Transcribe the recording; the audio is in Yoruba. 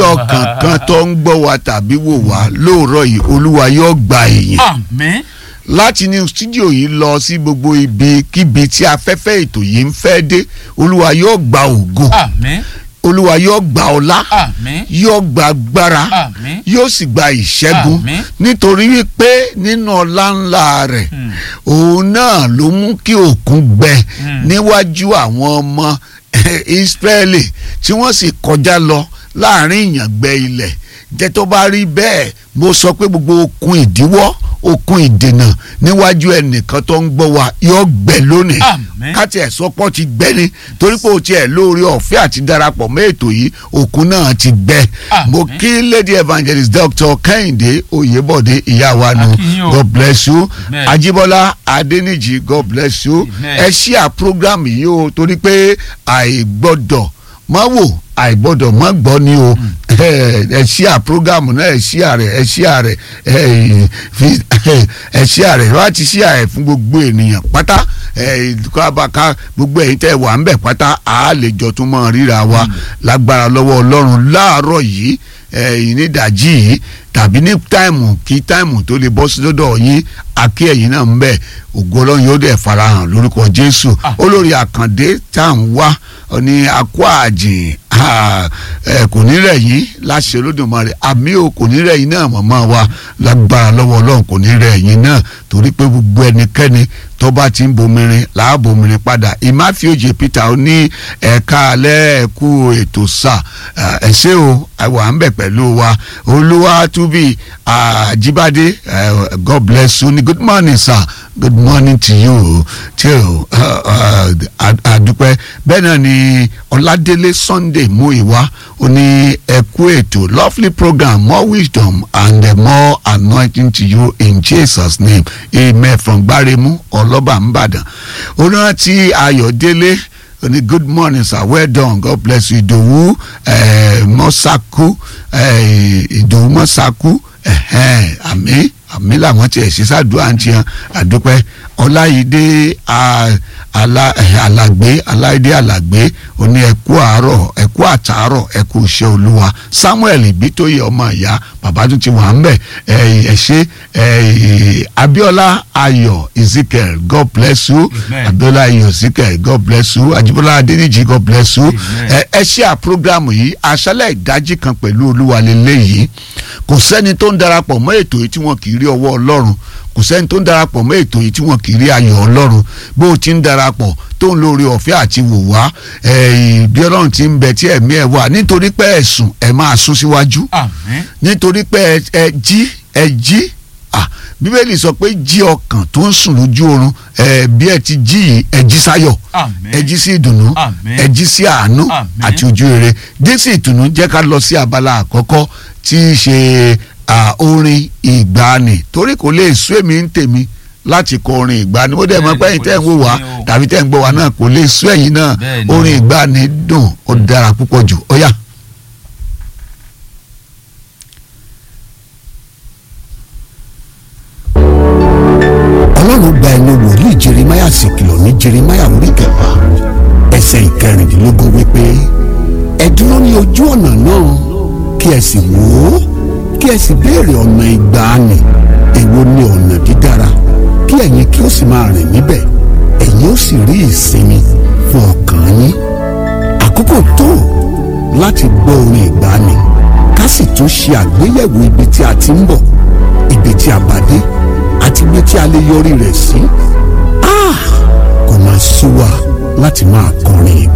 ọkàn kan tó ń gbọ́ wa tàbí wò wá lóòrọ̀ yìí olúwa yóò gba èyìn àmín láti ní stúdíò yìí lọ sí gbogbo ibi kíbi tí afẹ́fẹ́ ètò yìí ń fẹ́ dé olúwa yóò gba ògo àmín olúwa yóò gba ọlá àmín yóò gba agbára àmín yóò sì gba ìṣẹ́gun Àmín. nítorí wípé nínú ọlá ńlá rẹ̀ Hmm. òun náà ló mú kí òkun gbẹ Hmm. níwájú àwọn ọmọ Ísírẹ́lì tí wọ́n sì kọjá lọ láàrin ìyàngbẹ ilẹ̀ jẹ́ tó bá rí bẹ́ẹ̀ mo sọ pé gbogbo okun ìdíwọ́ okun ìdènà níwájú ẹnìkan tó ń gbọ́ wa yóò gbẹ lónìí Àmín. káti ẹ̀ sọ́pọ̀ ti gbẹ ni torí pé o tiẹ̀ lórí ọ̀fẹ́ àti darapọ̀ mọ́ ètò yìí òkun náà ti gbẹ Àmín. mo kí lady evangelist dr kẹ́hìndé oyèbọ̀dé ìyá wa nù A kí yín o. god bless you Amen. ajibola adeniji god bless you Amen. ẹ ṣíà program yìí o torí pé àìgbọ́dọ̀ má wò àìgbọ́dọ̀ má gbọ́ ni o ẹ ṣíà program náà ẹ ṣíà rẹ ẹ ṣíà rẹ ẹ fi- ẹ ṣíà rẹ wá ti ṣíà ẹ fún gbogbo ènìyàn pátá ẹ kábàká gbogbo ẹ̀yin tẹ́ wà ń bẹ̀ pátá a lè jọ tún mọ́ ríra wa lágbára lọ́wọ́ ọlọ́run láàárọ̀ yìí ẹ̀yin ní ìdajì yìí tàbí ní táìmù kí táìmù tó lè bọ́ sí lọ́dọ̀ yín akí ẹ̀yin náà ń bẹ̀ ògo ọlọ́run yóò dẹ̀ farahàn lórúkọ jésù Ah. olórí àkàndé tá à ń wá ní akó àjìn ah, ẹ, kò ní rẹ̀ yín láṣẹ olódùmarè àmì ò kò ní rẹ̀ yín náà màmá wa lágbára lọ́wọ́ ọlọ́run kò ní rẹ̀ yín náà torí pé gbogbo ẹnikẹ́ni tó bá ti ń bomirin làá bomirin padà ìmáfíòjì peter ó ní ẹ̀ka alẹ́ ẹ̀kú ètò sà ẹ̀ ṣé o àwa ń bẹ̀ pẹ̀lú wa olúwa túbí àjíbádé eh, god bless you ní good morning sir good morning to you too àdúpẹ́ bẹ́ẹ̀ náà ni ọládélé sunday muiwa ó ní ẹ̀kú ètò lovely program more wisdom and uh, more anointing to you in jesus name amen from gbáremú ọlọ́ba nìbàdàn onírántí ayọ̀délé ó ní good morning sir well done god bless you ìdòwú eh, mọ́sákú eh, ìdòwú mọ́sákú ẹ̀hẹ́n, àmì àmì làwọn tiẹ̀ ṣe sàdúrà ń tiẹ̀ àdúpẹ́ ọláyídé a- ala- eh, alàgbé aláìdé alàgbé oní ẹkú àárọ̀ ẹkú àtàárọ̀ ẹkú iṣẹ́ olúwa samuel ibitoye ọmọ ìyá bàbá tún ti wà ń bẹ̀ ẹ ṣe abiola ayọ̀ ezekiel god bless you Amen. abiola ayọ̀ ezekiel god bless you ajibola adeniji god bless you Amen. ẹ ẹ ṣe à programu yìí aṣálẹ̀ ìdájí kan pẹ̀lú olúwa lélẹ́yìí kò sẹ́ni tó ń darapọ̀ mọ́ ètò yìí tí wọ́n kì í rí ọwọ́ ọlọ́run kò sẹ́ni tó ń darapọ̀ mọ́ ètò yìí tí wọ́n kì í rí ayọ̀ ọlọ́run bó o ti ń darapọ̀ tó ń lórí ọ̀fẹ́ àti wò wá eh, bí ọlọ́run ti ń bẹ tí ẹ̀mí ẹ̀ wà nítorí pé ẹ̀sùn ẹ̀ máa sún síwájú àmín nítorí pé ẹ ẹ jí ẹ jí ah bíbélì sọ pé jí ọkàn tó ń sùn lójú oorun ẹ bí ẹ ti jí yìí ẹ jí sáyọ̀ àmín ẹ jí sí ìdùnnú Àmín. ẹ jí sí àánú Àmín. àti ojú rere dísì ìtùnú jẹ́ ká lọ sí abala àkọ́kọ́ tí í ṣe ah, orin ìgbàanì torí kò lè sú èmi ń tèmi láti kọ orin ìgbàanì ó dẹ̀ mọ́ Bẹ́ẹ̀ni, pé ẹ̀yin kò tẹ́ lè ń wò sú wá mi o. tàbí tẹ́ ń gbọ́ wá náà kò lè sú ẹ̀yin náà Bẹ́ẹ̀ni orin o. ìgbàanì dùn ó dára púpọ̀ jù ó yá. ọlọ́run gba ẹnu wòlíì jeremáyà sì kìlọ̀ ní jeremáyà orí kẹfà ẹsẹ̀ ìkẹrìndínlógún wípé ẹ dúró ní ojú ọ̀nà náà kí ẹ sì wò ó kí ẹ sì béèrè ọ̀nà ìgbàanì èwo ni ọ̀nà dídára kí ẹ̀yin kí ó sì máa rìn níbẹ̀ ẹ̀yin ó sì rí ìsinmi fún ọkàn yín àkókò tó láti gbọ́ orin ìgbàanì ká sì tún ṣe àgbéyẹ̀wò ibi tí a ti ń bọ̀ ibi tí a bá dé àti ibi tí a lè yọrí rẹ̀ sí. Ah! kò máa sú wa láti máa kọrin ìgbà.